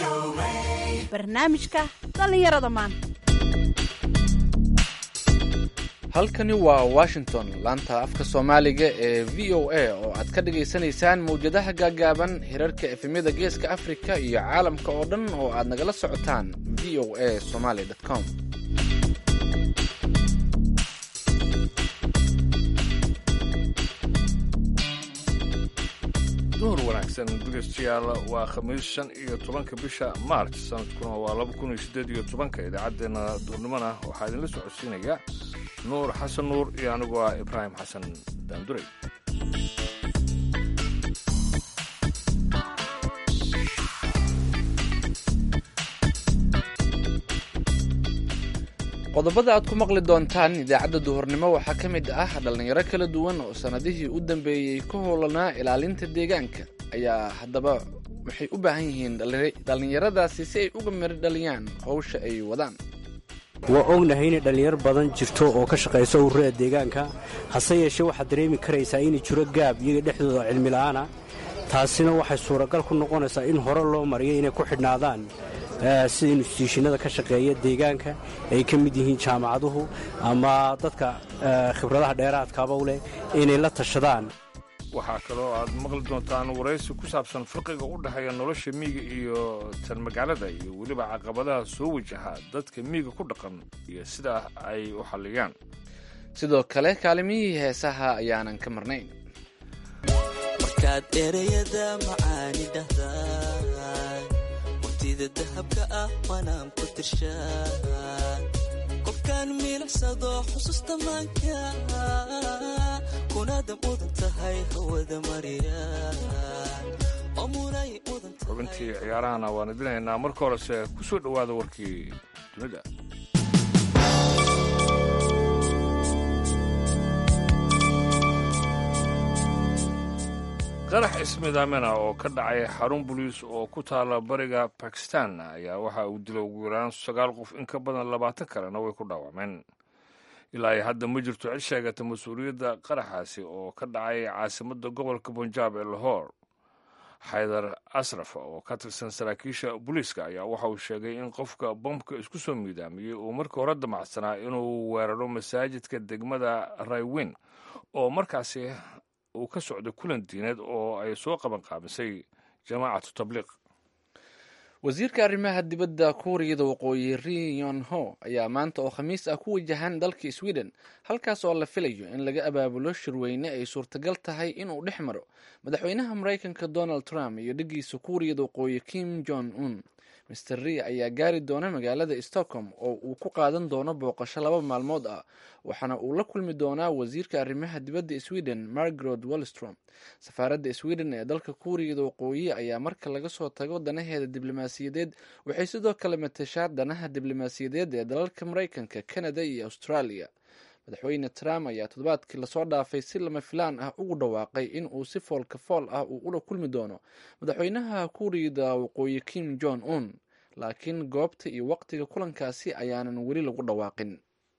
barnaamijka dhallinyarada maanta halkani waa washington laanta afka soomaaliga ee v o a oo aad ka dhagaysanaysaan mawjadaha gaagaaban hirarka efemyada geeska afrika iyo caalamka oo dhan oo aad nagala socotaan v o a somaly com duhur wanaagsan dhegeystayaal waa khamiis shan iyo tobanka bisha maarch sanadkuna waa laba kun iyo siddeed iyo tobanka idaacaddeenna duhurnimona waxaa idinla socodsiinaya nuur xasan nuur iyo anigu ah ibraahim xasan daanduray qodobada aad ku maqli doontaan idaacadda duhurnimo waxaa ka mid ah dhallinyaro kala duwan oo sannadihii u dambeeyey ka howlanaa ilaalinta deegaanka ayaa haddaba waxay u baahan yihiin dhallinyaradaasi si ay uga miro dhaliyaan howsha ay wadaan waa ognahay inay dhallinyaro badan jirto oo ka shaqaysa ururada deegaanka hase yeeshee waxaad dareemi karaysaa inay jiro gaab iyaga dhexdooda cilmila'aana taasina waxay suuragal ku noqonaysaa in hore loo mariyo inay ku xidhnaadaan sida instituushinada ka shaqeeya deegaanka ay ka mid yihiin jaamacaduhu ama dadka khibradaha dheeraadkaaba u leh inay la tashadaan waxaa kaloo aad maqli doontaan waraysi ku saabsan farqiga u dhexeeya nolosha miyiga iyo tan magaalada iyo weliba caqabadaha soo wajaha dadka miyiga ku dhaqan iyo sidaa ay u xalliyaan sidoo kale kaalimihii heesaha ayaanan ka marnayn markaad ereyada macaani dhahdaa waqtida dahabka ah waanaan ku tirshaa qofkaan miilicsado xusuusta maanka kunaada mudan tahay hawada mariya xubintii ciyaarahana waan idinaynaa marka horese ku soo dhowaada warkii dunida qarax ismidaamina oo ka dhacay xarun boliis oo ku taala bariga bakistan ayaa waxa uu dilay ugu yaraan sagaal qof in ka badan labaatan kalena way ku dhaawacmeen ilaa ay hadda ma jirto cid sheegata mas-uuliyadda qaraxaasi oo ka dhacay caasimadda gobolka bunjaab ee lahore xaydar asraf oo ka tirsan saraakiisha booliiska ayaa waxa uu sheegay in qofka bombka isku soo miidaamiyey uu markii hore damacsanaa inuu weeraro masaajidka degmada raywen oo markaasi uu ka socday kulan diineed oo ay soo qabanqaabisay jamaacatu tabliiq wasiirka arrimaha dibadda kuuriyada waqooyi ri yon ho ayaa maanta oo khamiis ah ku wajahan dalka sweden halkaas oo la filayo in laga abaabulo shirweyne ay suurtagal tahay inuu dhex maro madaxweynaha maraykanka donald trump iyo dheggiisa kuuriyada waqooyi kim jong un master ri ayaa gaari doona magaalada stockholm oo uu ku qaadan doono booqasho laba maalmood ah waxaana uu la kulmi doonaa wasiirka arrimaha dibadda sweden margaret wallstrom safaaradda sweden ee dalka kuuriyada waqooyi ayaa marka laga soo tago danaheeda diblomaasiyadeed waxay sidoo kale matashaa danaha diblomaasiyadeed ee dalalka maraykanka canada iyo australia madaxweyne trump ayaa toddobaadkii lasoo dhaafay si lama filaan ah ugu dhawaaqay in uu si foolka fool ah uu ula kulmi doono madaxweynaha kuuriyada waqooyi kim jong un laakiin goobta iyo waqtiga kulankaasi ayaanan weli lagu dhawaaqin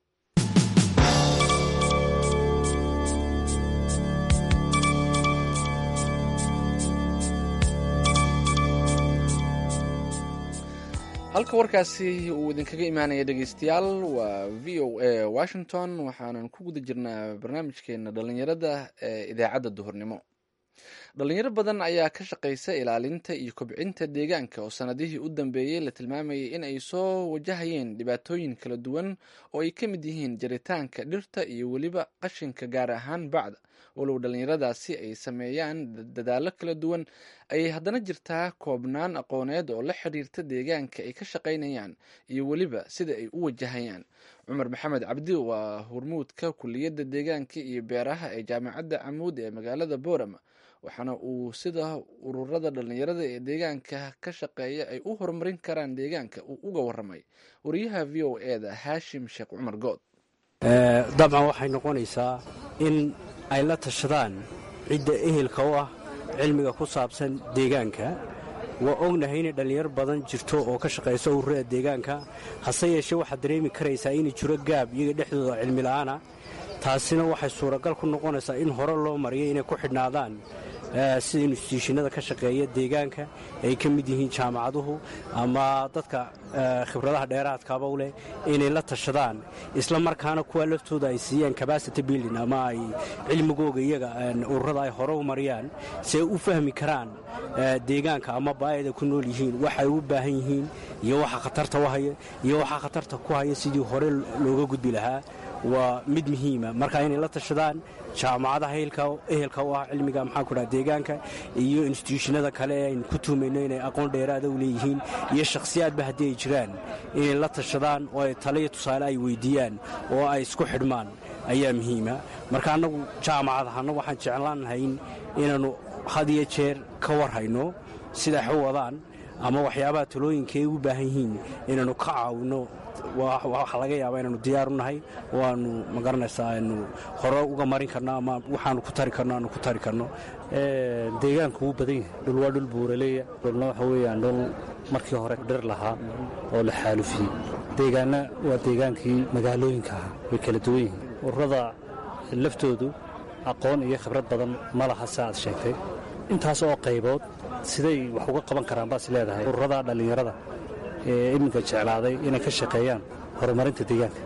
halka warkaasi uu idinkaga imaanaya dhegeystayaal waa v o a washington waxaanan ku guda jirnaa barnaamijkeena dhallinyarada ee idaacadda duhurnimo dhalinyaro badan ayaa ka shaqaysa ilaalinta iyo kobcinta deegaanka oo sanadihii u dambeeyey la tilmaamayay in ay soo wajahayeen dhibaatooyin kala duwan oo ay ka mid yihiin jaritaanka dhirta iyo weliba qashinka gaar ahaan bacda walow dhallinyaradaasi ay sameeyaan dadaallo kala duwan ayay haddana jirtaa koobnaan aqooneed oo la xidhiirta deegaanka ay ka shaqaynayaan iyo weliba sida ay u wajahayaan cumar maxamed cabdi waa hormuudka kuliyadda deegaanka iyo beeraha ee jaamacadda camuud ee magaalada boorama waxaana uu sida ururada dhallinyarada ee deegaanka ka shaqeeya ay u horumarin karaan deegaanka uu uga waramay wariyaha v o e da haashim sheekh cumar good dabcan waxay noqonaysaa in ay la tashadaan cidda ehelka u ah cilmiga ku saabsan deegaanka waa ognahay inay dhallinyaro badan jirto oo ka shaqaysa ururada deegaanka hase yeeshee waxaad dareemi karaysaa inay jiro gaab iyaga dhexdooda cilmila'aana taasina waxay suuragal ku noqonaysaa in hore loo mariyo inay ku xidhnaadaan sida instituushinada ka shaqeeya deegaanka ay ka mid yihiin jaamacaduhu ama dadka khibradaha dheeraadkaaba u leh inay la tashadaan isla markaana kuwa laftooda ay siiyaan cabacity building ama ay cilmigooga iyaga ururada ay hore u mariyaan si ay u fahmi karaan deegaanka ama baayada ku nool yihiin waxay u baahan yihiin iyo waxa khatarta u haya iyo waxa khatarta ku haya sidii hore looga gudbi lahaa waa mid muhiima marka inay la tashadaan jaamacadaha ehelka u ah cilmiga maxaa ku dhaha deegaanka iyo instituushinada kale ee aynu ku tuumayno inay aqoon dheeraada u leeyihiin iyo shakhsiyaadba haddii ay jiraan inay la tashadaan oo ay taliyo tusaale ay weydiiyaan oo ay isku xidhmaan ayaa muhiima marka annagu jaamacad ahaana waxaan jeclaan lahayn inaannu had iyo jeer ka warhayno sida wax u wadaan ama waxyaabaha talooyinka ay u baahan yihiin inaannu ka caawinno waxa laga yaabaa inaanu diyaar u nahay oo aanu magaranaysaa aynu hore uga marin karno ama waxaanu ku tari karno aanu ku tari karno deegaanku wuu badan yahay dhul waa dhul buuraleeya dhulna waxa weeyaan dhul markii hore dhir lahaa oo la xaalufiyey deegaanna waa deegaankii magaalooyinka ahaa way kala duwan yihiin ururada laftoodu aqoon iyo khibrad badan ma laha si aad sheegtay intaas oo qaybood siday wax uga qaban karaan baas leedahay ururada dhallinyarada ee iminka jeclaaday inay ka shaqeeyaan horumarinta deegaanka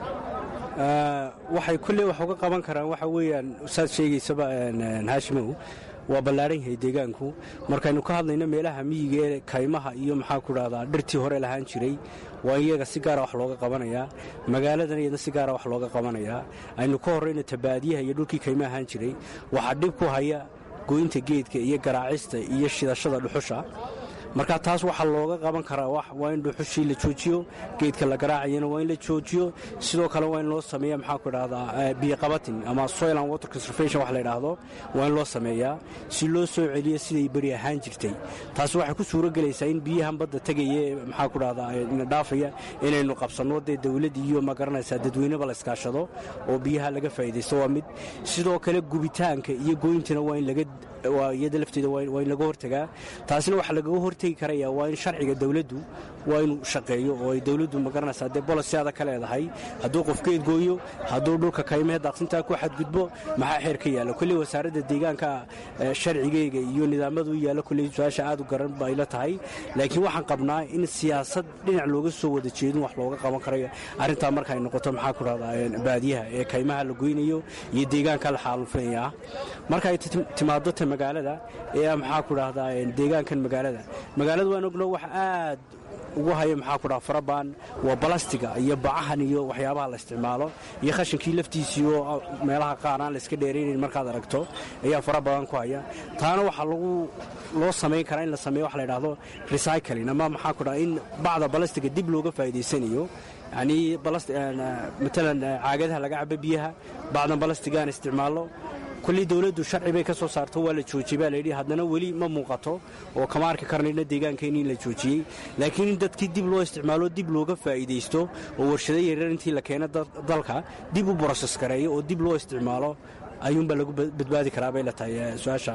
waxay kulley wax uga qaban karaan waxa weeyaan saad sheegaysaba haashimow waa ballaadhan yahay deegaanku markaynu ka hadlayno meelaha miyiga ee kaymaha iyo maxaa ku dhahdaa dhirtii hore lahaan jiray waa iyaga si gaara wax looga qabanayaa magaaladan iyadna si gaara wax looga qabanayaa aynu ka horrayna tabaadiyaha iyo dhulkii kayma ahaan jiray waxaa dhib ku haya goynta geedka iyo garaacista iyo shidashada dhuxusha marka taas waxaa looga qaban karaa waa in dhuxushii la joojiyo geedka la garaacayana waa in la joojiyo sidoo kale waa in loo sameeya maxaa ku dhahdaa biyoqabatin ama soil and water conservation wax la yidhaahdo waa in loo sameeyaa si loo soo celiyo siday beri ahaan jirtay taasi waxay ku suuro gelaysaa in biyahan badda tegaya maxaa ku dhahdaa dhaafaya inaynu qabsanno dee dawlad iyo ma garanaysaa dadweyneba la iskaashado oo biyaha laga faa'iidaysto waa mid sidoo kale gubitaanka iyo goyntana waa in laga iyada lafteeda waa in laga hortagaa taasina waxaa lagaga hortegi karaya waa in sharciga dawladdu waa inuu shaqeeyo oo ay dawladdu magaranaysaa dee bolosiada ka leedahay hadduu qof geed gooyo hadduu dhulka kaymahee daaqsintaa ku xadgudbo maxaa xeer ka yaalla kolley wasaaradda deegaanka sharcigeyga iyo nidaamada u yaalla kolley su-aasha aad u garan bay la tahay laakiin waxaan qabnaa in siyaasad dhinac looga soo wada jeedin wax looga qaban karayo arrintaa marka ay noqoto maxaa ku dhahdaa baadiyaha ee kaymaha la goynayo iyo deegaanka la xaalufinaya ah marka ay timaado ta magaalada ee maxaa ku dhahdaa deegaankan magaalada magaalada waan ogno wax aad ugu haya maxaa ku dhaha farabaan waa balastiga iyo bacahan iyo waxyaabaha la isticmaalo iyo khashinkii laftiisii oo meelaha qaar aan la iska dheeraynayn markaad aragto ayaa fara badan ku haya taana waxaa lagu loo samayn karaa in la sameeyo wax la yidhaahdo recycling ama maxaa ku dhaha in bacda balastiga dib looga faa'iidaysanayo yacnii matalan caagadaha laga cabo biyaha bacdan balastigaan isticmaallo kullii dawladdu sharci bay ka soo saarto waa la joojiyey baa layidhi haddana weli ma muuqato oo kama arki karnayna deegaankeeni in la joojiyey laakiin in dadkii dib loo isticmaalo dib looga faa'iidaysto oo warshado yaryar intii la keeno dalka dib u broses gareeyo oo dib loo isticmaalo ayuunbaa lagu badbaadi karaa bay la tahay su-aasha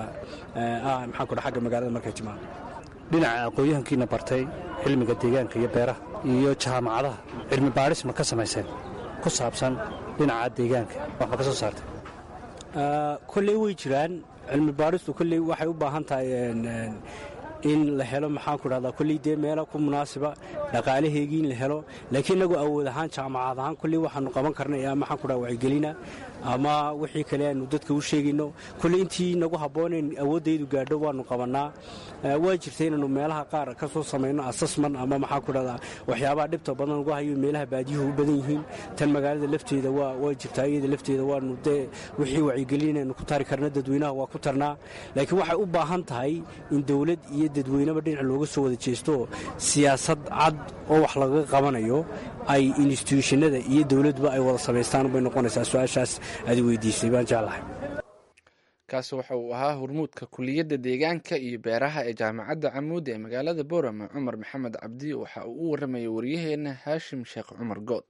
ah maxaan kudha xagga magaalada markay timaado dhinaca aqoon-yahankiina bartay cilmiga deegaanka iyo beeraha iyo jaamacadaha cilmi baadhis ma ka samayseen ku saabsan dhinaca deegaanka wax ma ka soo saartay kolley way jiraan cilmi baadhistu kolley waxay u baahan tahay in la helo maxaan ku dhahdaa kolley dee meela ku munaasiba dhaqaalaheegii in la helo laakiin inagu awood ahaan jaamacad ahaan kolley waxaanu qaban karnay maxaan ku dhaha wacyigelina ama wixii kale aanu dadka u sheegayno kolley intii nagu habboonayn awooddaydu gaadho waanu qabannaa waa jirta inaanu meelaha qaar ka soo samayno assessman ama maxaan ku dhahdaa waxyaabaha dhibta badan ugu hayo meelaha baadiyuhu u badan yihiin tan magaalada lafteeda waa jirtaa iyada lafteeda waanu dee wixii wacyigelin aynu ku tari karna dadweynaha waa ku tarnaa laakiin waxay u baahan tahay in dowlad iyo dadweyneba dhinac looga soo wada jeesto siyaasad cad oo wax lagaga qabanayo ay instituushinada iyo dowladba ay wada samaystaan bay noqonaysaa su-aashaas aad weydiisay baan jeclahay kaasi waxa uu ahaa hormuudka kuliyadda deegaanka iyo beeraha ee jaamacadda camuud ee magaalada boorama cumar maxamed cabdi waxa uu u waramayay waryaheena haashim sheekh cumar good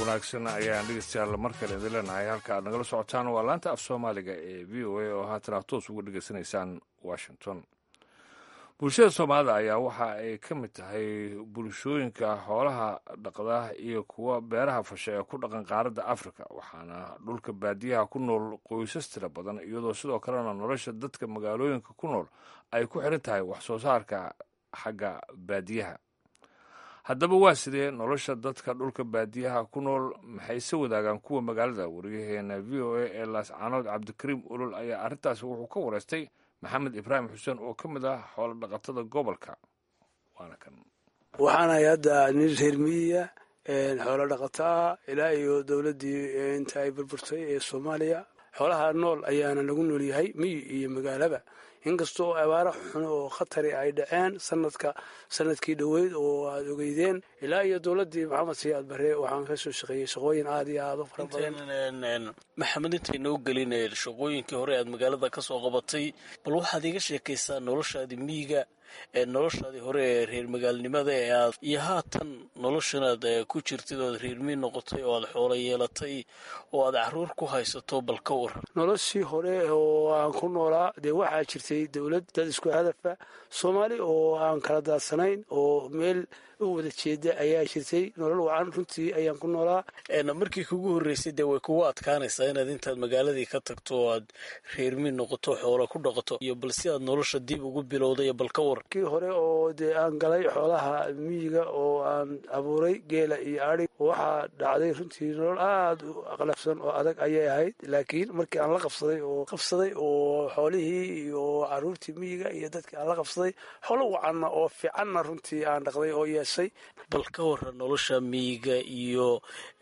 wanaagsan ayaan dhegeystayaal mar kale idin leenahay halka aad nagala socotaan waa laanta af soomaaliga ee v o a oo haatan aad toos uga dhegeysanaysaan washington bulshada soomaalida ayaa waxa ay ka mid tahay bulshooyinka xoolaha dhaqda iyo kuwa beeraha fasha ee ku dhaqan qaaradda afrika waxaana dhulka baadiyaha ku nool qoysas tira badan iyadoo sidoo kalena nolosha dadka magaalooyinka ku nool ay ku xiran tahay wax soo saarka xagga baadiyaha haddaba waa sidee nolosha dadka dhulka baadiyaha ku nool maxayse wadaagaan kuwa magaalada wariyaheena v o a ee laascaanood cabdikariim ulol ayaa arrintaasi wuxuu ka wareystay maxamed ibraahim xuseen oo ka mid ah xoolo dhaqatada gobolka waana kan waxaan hay hadda nin reer miyiya xoolo dhaqato ah ilaa iyo dowladdii inta ay burburtay ee soomaaliya xoolaha nool ayaana lagu nool yahay miyi iyo magaalaba inkasta oo abaaro xun oo khatari ay dhaceen sanadka sanadkii dhoweyd oo aad ogeydeen ilaa iyo dowladdii maxamed siyaad bare waxaan ka soo shaqeeyey shaqooyin aad iyo aad u fara badan maxamed intaynoo gelin shaqooyinkii hore aad magaalada ka soo qabatay bal waxaad iga sheekaysaa noloshaadii miyiga ee noloshaadii hore ee reer magaalnimada ee aad iyo haatan noloshanaad ku jirtid oad reer miyi noqotay oo aad xoolo yeelatay oo aad caruur ku haysato bal ka waran noloshii hore oo aan ku noolaa dee waxaa jirtay dowlad dad isku hadafa soomaali oo aan kala daadsanayn oo meel u wada jeeda ayaa jirtay nolol wacan runtii ayaan ku noolaa markii kugu horreysay dee way kugu adkaanaysaa inaad intaad magaaladii ka tagto oo aad reermi noqoto xoola ku dhaqato iyo bal si aad nolosha dib ugu bilowday bal ka waran kii hore oo dee aan galay xoolaha miyiga oo aan abuuray geela iyo adhi waxaa dhacday runtii nolol aada u aqlafsan oo adag ayay ahayd laakiin markii aan la qabsaday oo qabsaday oo xoolihii iyo caruurtii miyiga iyo dadkii aan la qabsaday xoolo wacanna oo fiicanna runtii aan dhaqday oo yeeshay bal ka waran nolosha miyiga iyo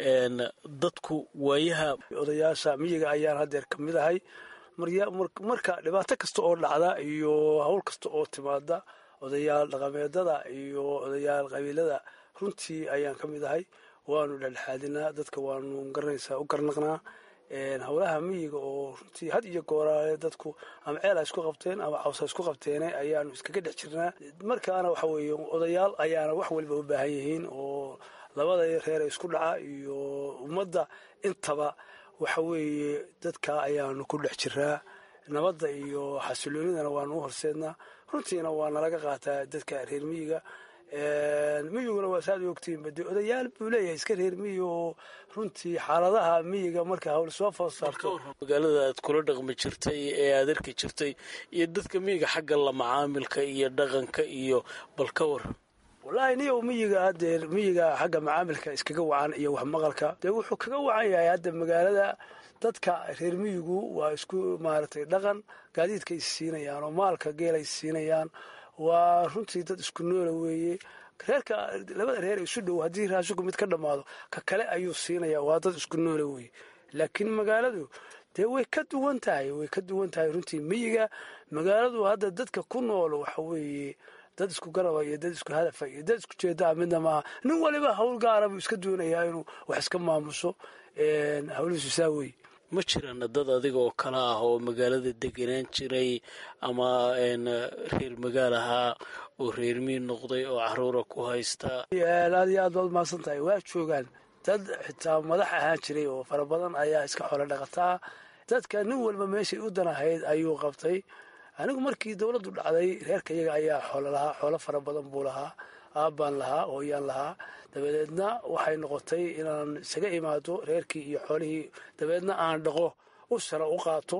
dadku waayaha odayaasha miyiga ayaan haddeer ka mid ahay marka dhibaato kasta oo dhacda iyo hawl kasta oo timaada odayaal dhaqameedada iyo odayaal qabiilada runtii ayaan ka mid ahay waanu dhexdhexaadinaa dadka waanu garanaysaa u garnaqnaa howlaha miyiga oo runtii had iyo gooraale dadku ama ceel ha isku qabteen ama caws ha isku qabteene ayaanu iskaga dhex jirnaa markaana waxa weeye odayaal ayaana wax waliba u baahan yihiin oo labada reer ee isku dhaca iyo ummadda intaba waxa weeye dadka ayaanu ku dhex jiraa nabadda iyo xasiloonidana waanu u horseednaa runtiina waa nalaga qaataa dadka reer miyiga miyiguna waa saad ogtiinba dee odayaal buu leeyahay iska reer miyi oo runtii xaaladaha miyiga marka hawl soo foos saarto magaalada aad kula dhaqmi jirtay ee aad arki jirtay iyo dadka miyiga xagga la macaamilka iyo dhaqanka iyo bal ka waran wallaahi niyow miyiga hadeer miyiga xagga macaamilka iskaga wacan iyo wax maqalka dee wuxuu kaga wacan yahay hadda magaalada dadka reer miyigu waa isku maaragtay dhaqan gaadiidka is siinayaan oo maalka geela is siinayaan waa runtii dad isku noola weeye reerka labada reer isu dhow haddii raashiku mid ka dhammaado ka kale ayuu siinaya waa dad isku noola weeye laakiin magaaladu dee way ka duwan tahay way ka duwan tahay runtii miyiga magaaladu hadda dadka ku nool waxa weeye dad isku garaba iyo dad isku hadafa iyo dad isku jeedaa midna maaha nin waliba hawl gaara buu iska doonayaa inuu wax iska maamuso hawlihiisu saa weye ma jiraan dad adiga oo kale ah oo magaalada degenaan jiray ama reer magaal ahaa oo reer miyi noqday oo caruura ku haysta aad iyo aad baad umahadsan tahay waa joogaan dad xitaa madax ahaan jiray oo fara badan ayaa iska xoolo dhaqataa dadka nin walba meeshay u danahayd ayuu qabtay anigu markii dowladdu dhacday reerka iyaga ayaa xoolo lahaa xoolo fara badan buu lahaa aabbaan lahaa ooyaan lahaa dabadeedna waxay noqotay inaan isaga imaado reerkii iyo xoolihii dabadeedna aan dhaqo u sara u qaato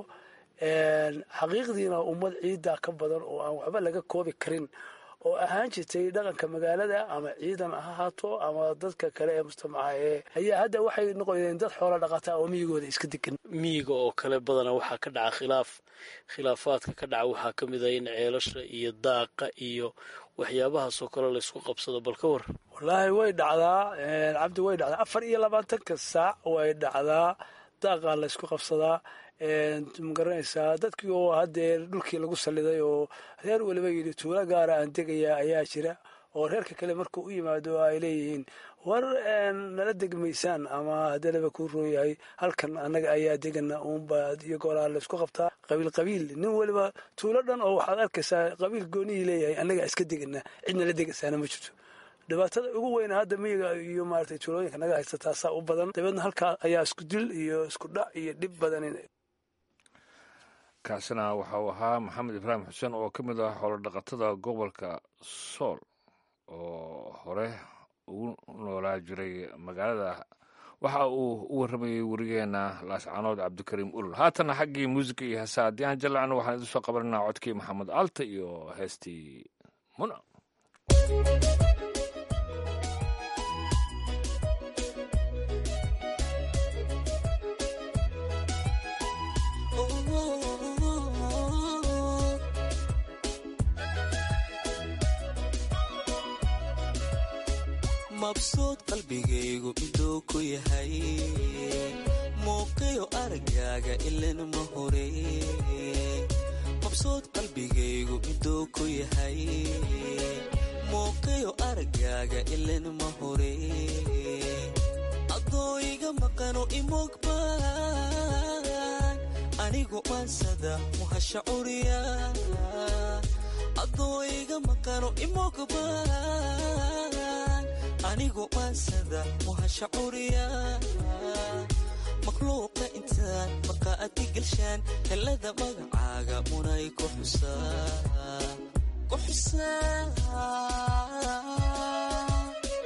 xaqiiqdiina ummad ciiddaa ka badan oo aan waxba laga koobi karin oo ahaan jirtay dhaqanka magaalada ama ciidan ha ahaato ama dadka kale ee mujtamaca ee ayaa hadda waxay noqoneen dad xoolo dhaqataa oo miyigooda iska degan miyiga oo kale badana waxaa ka dhaca khilaaf khilaafaadka ka dhaca waxaa ka mid ah in ceelasha iyo daaqa iyo waxyaabahaasoo kale laysku qabsado bal ka war wallaahi way dhacdaa cabdi way dhacdaa afar iyo labaatanka saac way dhacdaa daaqaa laysku qabsadaa magaranaysaa dadkii oo haddee dhulkii lagu salliday oo reer waliba yidhi tuulo gaara aan degayaa ayaa jira oo reerka kale markuu u yimaado ay leeyihiin war nala degmaysaan ama hadalaba kuu roon yahay halkan annaga ayaa degana uunba iyo goolaa laysku qabtaa qabiil qabiil nin waliba tuulo dhan oo waxaad arkaysaa qabiil goonihii leeyahay annaga iska degana cidna la degaysaana ma jirto dhibaatada ugu weyna hadda miyiga iyo maaragtay tuulooyinka naga haysta taasaa u badan dabeedna halkaa ayaa isku dil iyo isku dhac iyo dhib badanin kaasina waxa uu ahaa maxamed ibraahim xuseen oo ka mid ah xoolodhaqatada gobolka sool oo hore ugu noolaa jiray magaalada waxa uu u warramayey werigeena laascaanood cabdikariim ulul haatana xaggii muusica iyo heesa haddii aan jalacno waxaan idin soo qabananaa codkii maxamed alta iyo heestii muna mabsuud qalbigaygu miduu ku yahay muuqiyo aragaaga ilan ma hore mabsuud qalbigaygu miduu ku yahay muuqiyo aragaaga ilan ma hore adoo iga maqano imogbaan anigu maansada muhasha curiya adoo iga maqano imogbaan anigu maansada muhasha curiya makhluuqa intaan marqaati gelshaan helada magacaaga munay ku xusaa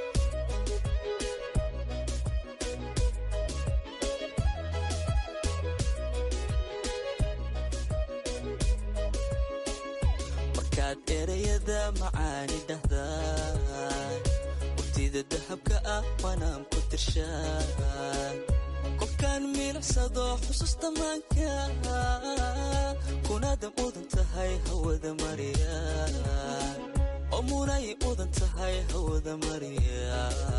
markaad erayada macaani dhahdaan waqtida dahabka ah waanaan ku tirshaan qofkaan milicsado xusuusta maanka kunaada mudan tahay hawada mariya oo munay mudan tahay hawada mariya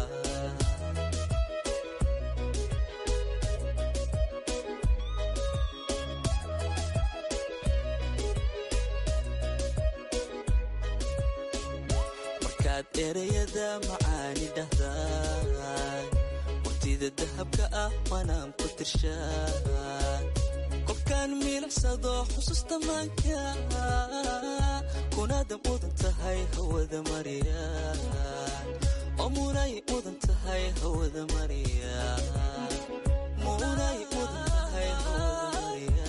markaad erayada macaani dhahdaan waqtida dahabka ah waanaan ku tirshaan qofkaan milicsado xusuusta maanka kunaada mudan tahay hawada mariya oo munay mudan tahay hawada mariya munay mudan tahay hawada mariya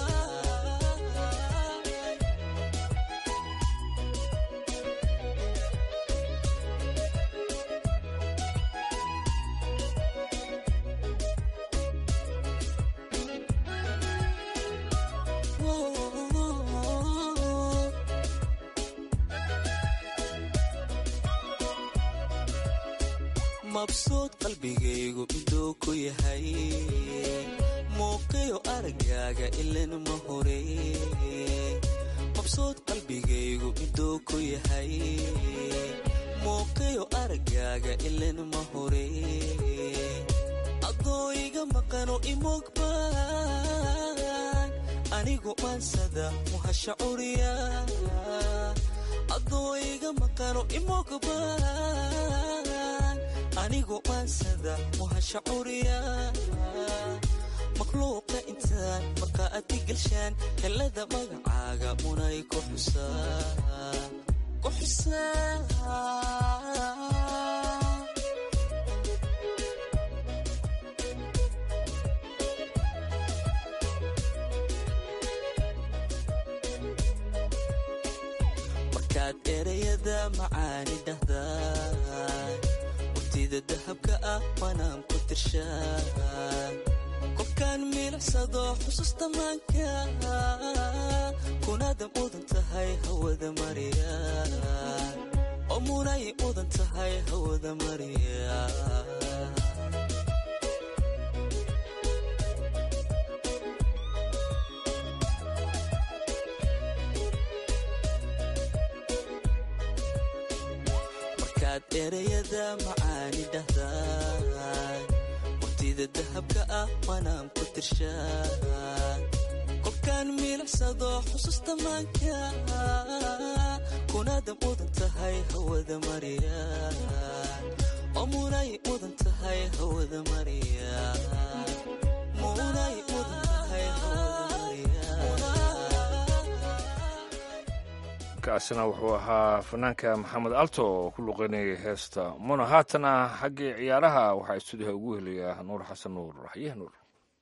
mabsuud qalbigaygu miduu ku yahay muuqiyo aragaaga ilan ma hore mabsuud qalbigaygu miduu ku yahay muuqiyo aragaaga ilan ma hore adoo iga maqano imogbaan anigu maansada muhasha curiya adoo iga maqano imogbaan anigu maansada muhasha curiya makhluuqa intaan marqaati gelshaan helada magacaaga munay ku xusaa markaad erayada macaani dhahdaan waqtida dahabka ah waanaan ku tirshaan qofkaan milicsado xusuusta maanka kunaada mudan tahay hawada mariya oo munay mudan tahay hawada mariya markaad erayada macaani dhahdaan waqtida dahabka ah waanaan ku tirshaan qofkaan milicsado xusuusta maanka kunaada mudan tahay hawada mariya oo munay mudan tahay hawada mariya munay mudan tahay hawada mariya codkaasina wuxuu ahaa fanaanka maxamed alto oo ku luqeynayay heesta muna haatana xaggii ciyaaraha waxaa istuudiyaha ugu helayaa nuur xasan nuur raxyeh nuur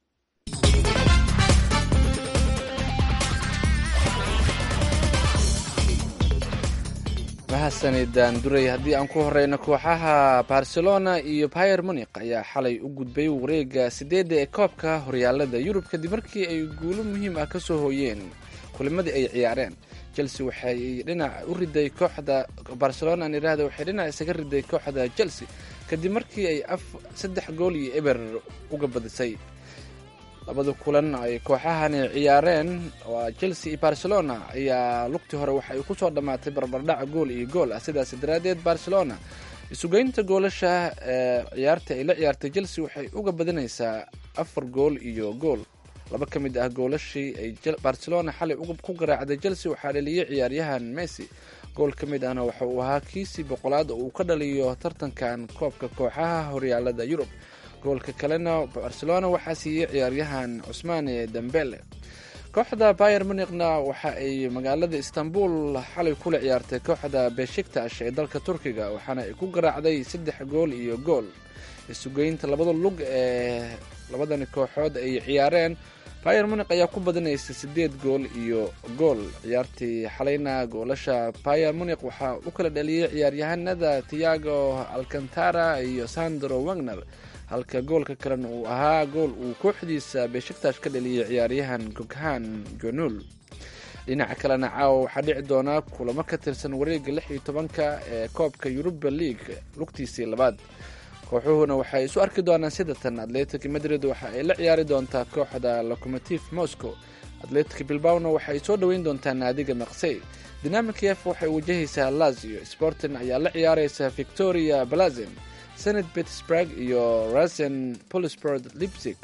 mahadsanidaan duray haddii aan ku horeyno kooxaha barcelona iyo bayer munik ayaa xalay u gudbay wareega sideedda ee koobka horyaalada yurub kadib markii ay guulo muhiim ah kasoo hooyeen kulimadii ay ciyaareen chelsea waxay dhinac u riday kooxda barcelona aan idhaahda waxay dhinac isaga riday kooxda chelsea kadib markii ay af saddex gool iyo eber uga badisay labada kulan ay kooxahani ciyaareen waa chelsea iyo barcelona ayaa lugtii hore waxa ay kusoo dhammaatay barbardhac gool iyo gool ah sidaas daraaddeed barcelona isugeynta goolasha ee ciyaarta ay la ciyaartay chelsea waxay uga badinaysaa afar gool iyo gool laba ka mid ah goolashii ay barcelona xalay ku garaacday chelsea waxaa dhaliyay ciyaaryahan messi gool ka mid ahna waxa uu ahaa kiisii boqolaad oo uu ka dhaliyo tartankan koobka kooxaha horyaalada yurub goolka kalena barcelona waxaa siiyey ciyaaryahan cusmaane dembele kooxda bayer munikna waxa ay magaalada istanbul xalay kula ciyaartay kooxda beshiktash ee dalka turkiga waxaana ay ku garaacday saddex gool iyo gool isugeynta labada lug ee labadani kooxood ay ciyaareen bayer munik ayaa ku badinaysay sideed gool iyo gool ciyaartii xalayna goolasha bayer munik waxaa u kala dhaliyey ciyaaryahanada tiago alcantara iyo sandro wagner halka goolka kalena uu ahaa gool uu kooxdiisa beshiktash ka dhaliyay ciyaaryahan goghan jonul dhinaca kalena caawa waxaa dhici doonaa kulamo ka tirsan wareega lix iyo tobanka ee koobka yuruba league lugtiisii labaad kooxuhuna waxay isu arki doonaan sidatan atletic madrid waxa ay la ciyaari doontaa kooxda locomotive moscow atletic bilbawna waxay soo dhoweyn doontaa naadiga maqsey dinamikef waxay wajahaysaa lazio sporting ayaa la ciyaareysa victoria blazin senat pittsburg iyo rasen polisport lipzig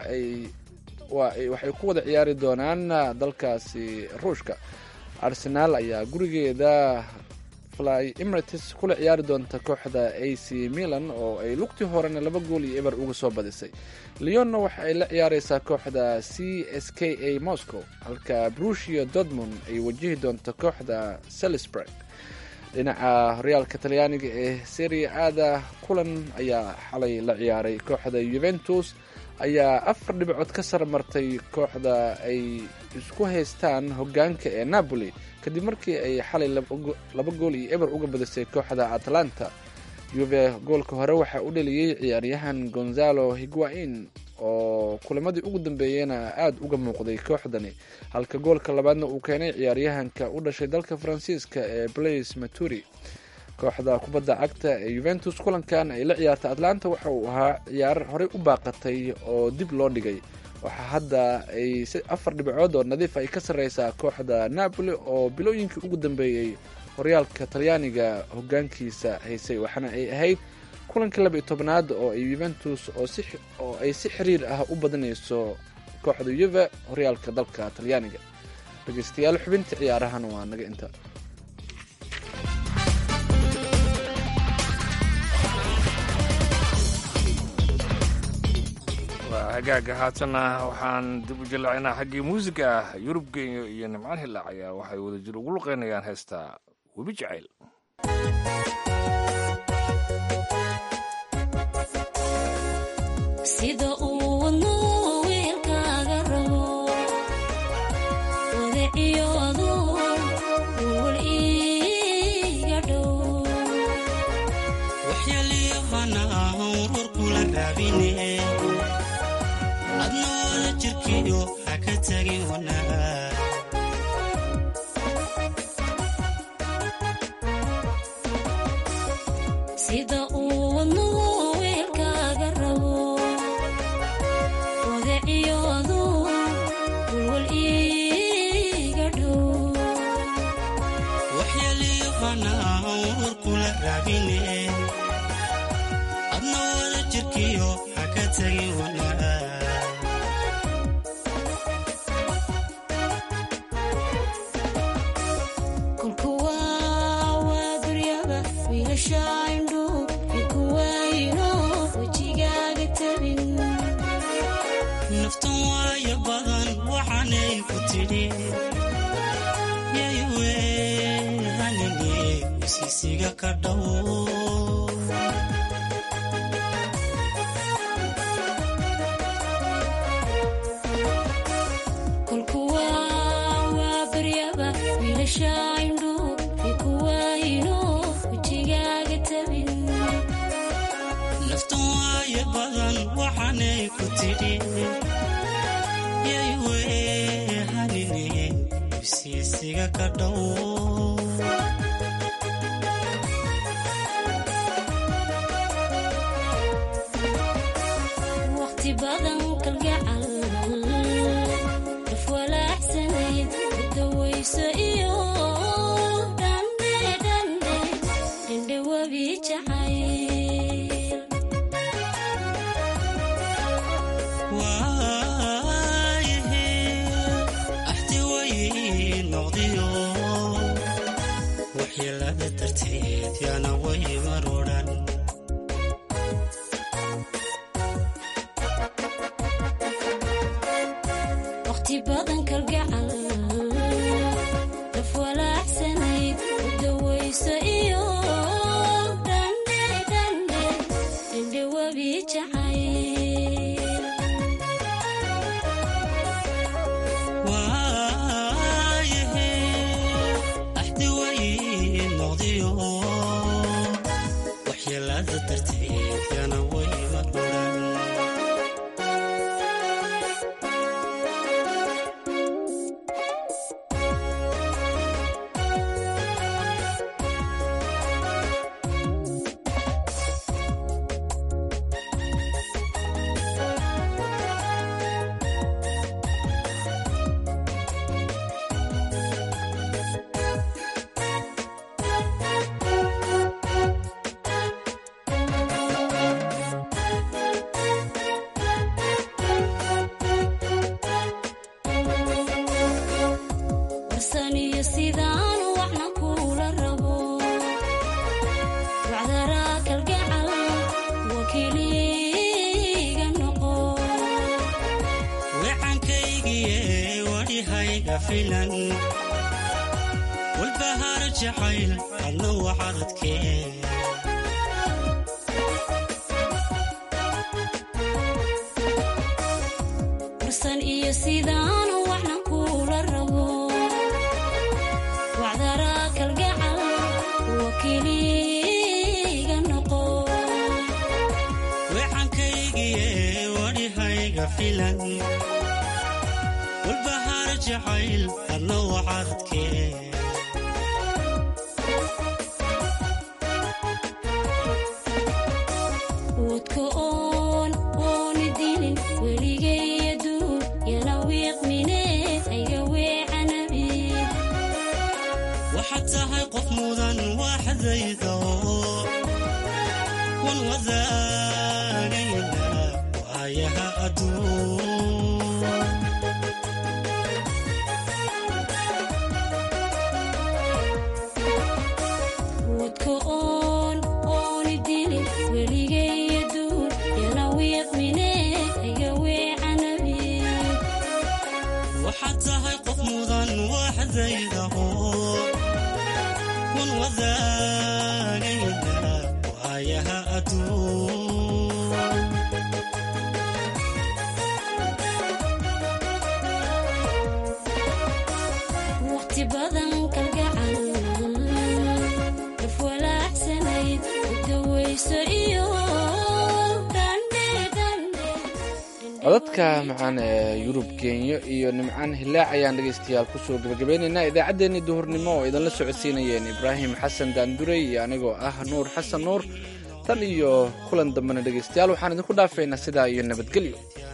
waxay ku wada ciyaari doonaan dalkaasi ruushka arsenaal ayaa gurigeeda fly emirates kula ciyaari doonta kooxda a c milan oo ay lugtii horena laba gool iyo eber uga soo badisay leonna waxa ay la ciyaareysaa kooxda c s k a moscow halka brushia dortmund ay wajihi doonto kooxda salisburg dhinaca horyaalka talyaaniga ee seria aada kulan ayaa xalay la ciyaaray kooxda yuventus ayaa afar dhibcood ka sarmartay kooxda ay isku haystaan hogaanka ee napoli kadib markii ay xalay laba gool iyo eber uga badisay kooxda atlanta yuve goolka hore waxaa u dhaliyey ciyaaryahan gonzalo higuain oo kulamadii ugu dambeeyena aada uga muuqday kooxdani halka goolka labaadna uu keenay ciyaaryahanka u dhashay dalka faransiiska ee blaise maturi kooxda kubadda cagta ee yuventus kulankan ay la ciyaartay atlanta waxa uu ahaa ciyaar horey u baaqatay oo dib loo dhigay waxaa hadda ay afar dhibcood oo nadiif ay ka sarreysaa kooxda napoli oo bilooyinkii ugu dambeeyey horyaalka talyaaniga hogaankiisa haysay waxaana ay ahayd kulankii laba iyo tobnaad oo ay yuventus oo ay si xiriir ah u badinayso kooxda yuve horyaalka dalka talyaaniga dhegeystayaal xubinta ciyaarahan waa naga inta waa hagaaga haatanna waxaan dib u jallaacinaa xaggii muusiga ah yurub genyo iyo nimcaan hilaac ayaa waxay wadajir ugu luqeynayaan heesta webi jacayl sida uu wadnuu wiilkaaga rabo wadaciyoodu wulwal iiga dhow waxyaliyahana urur kula raabine adna wada jirkiyo ha ka tagin wanaag sida uu wadnuu wiilkaaga rabo wadaciyoodu wulwal iiga dhow waxyaliyahana urur kula raabine adna wada jirkiyo ha ka tagin wanaag kolka waa waa duryaba wiilasha indhu ikuwaayino wejigaaga tabin naftan waayo badan waxaanay ku tidhi yaywe weysiga ka dhow kolkuwa waa baryaba wiilasha indhu ikuwaayino wejigaaga tabin naftan waaye badan waxaanay ku tidhi yay weehanine wisiisiga ka dhow waqti badan kalgacal daf walaacsanayd dawayso iyo dhandhe dhandhe dhandhe webi jacayl waayahe axti way noqdiyo waxyeelada darteed yaana way marudhan waqti badan kalgacal daf walaacsanayd dawayso iyo dhandhe dhandhe dhandhe webi jacayl waayahe axdi way noqdiyo waxyeelada darteed yaana way marudhan warsan iyo sidaan waxna kula rabo wacdaraa kalgacal wakiiliga noqo wecankaygiye wadhihayga filan walbahaar jacayl adna waxadadkee warsan iyo sidaan waxna kula rabo wacdaraa kalgacal wakiiliga noqo wecankaygiye wadhihayga filan walbahaar jacayl adna waxadadkee wadka oon ooni dilin weligaya duul yana wiiqmine ayga weecanabi waxaad tahay qof mudan waaxdayda wan wadaagayna waayaha adduun wadka oon ooni dilin weligaya duul yana wiiqmine ayga weecanabi waxaad tahay qof mudan waaxdayda wan wadaagayna waayaha adduun waqti badan kalgacal daf walaacsanayd dawayso iyo dhandhe dhandhe codadka macaan ee yurub kenya iyo nimcaan hilaac ayaan dhegaystayaal kusoo gebagabeynaynaa idaacaddeenii duhurnimo oo idinla socodsiinayeen ibraahim xasan daanduray iyo anigoo ah nuur xasan nuur tan iyo kulan dambena dhegaystayaal waxaan idinku dhaafaynaa sidaa iyo nabadgelyo